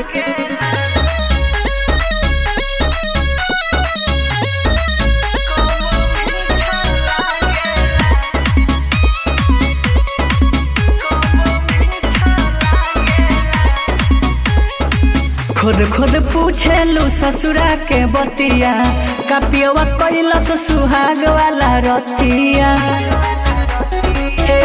खुद खुद पूछेलू ससुरा के बतिया कपियवा कैलस सुहाग वाला रतिया ए,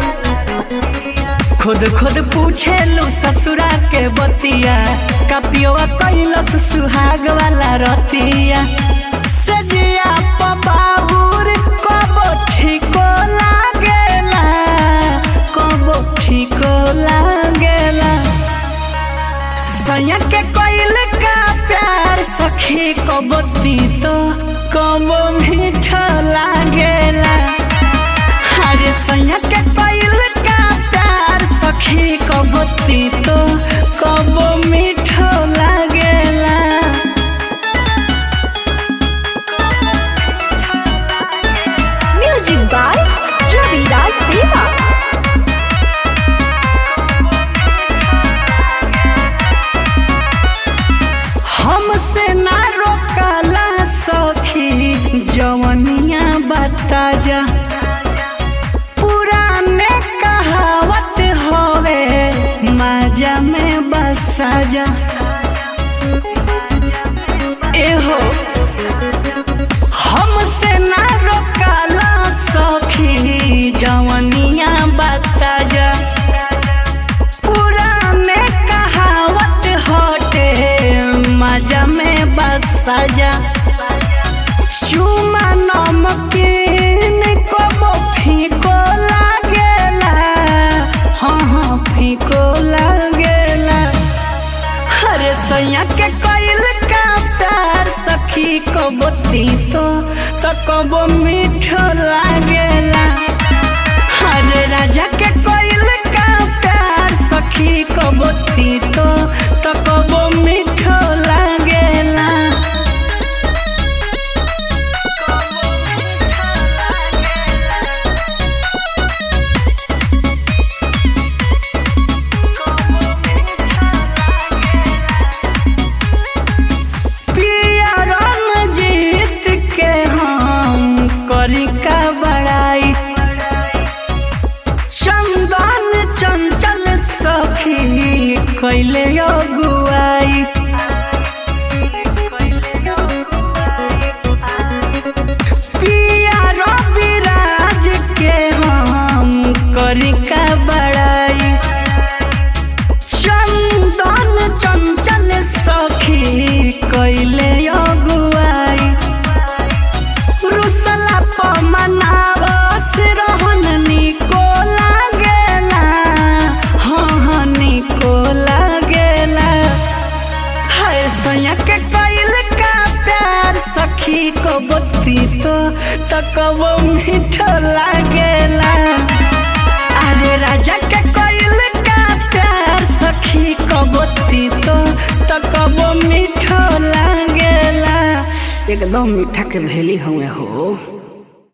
खुद खुद पूछेलू ससुरा के बतिया कपियवा कैलस सुहाग वाला रतिया सजिया पबाहुर कबो ठीको लागेला कबो ठीको लागेला सैया के कोइल का प्यार सखी कबो तीतो कबो मीठा लागेला अरे सैया के कोइल का प्यार सखी कबो तीतो कबो मीठा लागेला म्यूजिक बाय रविराज देवा हमसे ना रोकला सखी जवनिया बता जा पुराने कहावत होवे माजा में बसा जा एहो हमसे ना रोकला सखी जवनिया बता जा पुराने कहावत होते मजा में बस सजा चुमा नमकीन को फीको लागेला हाँ हाँ फीको लागेला अरे सैया के कोइल का प्यार सखी को बोती तो तो कबो मीठो लागेला अरे राजा के कोइल का प्यार सखी को बोती तो तो कबो मीठो लागेला पिया रणजीत के हम करी का बड़ाई चंदन चंचल सखी कैले अगुआई पिया रविराज के हम करी का बड़ाई चंदन चंचल सखी कैले अगुआई रुसला पमनावस रहन निको लागेला हाँ हाँ निको लागेला हाय सैया के कैल का प्यार सखी को बत्ती तो तकबो मीठो लागेला अरे राजा के कोइल का प्यार सखी कबोती तो तकबो मीठो लागेला एकदम मीठा के भेली हुए हो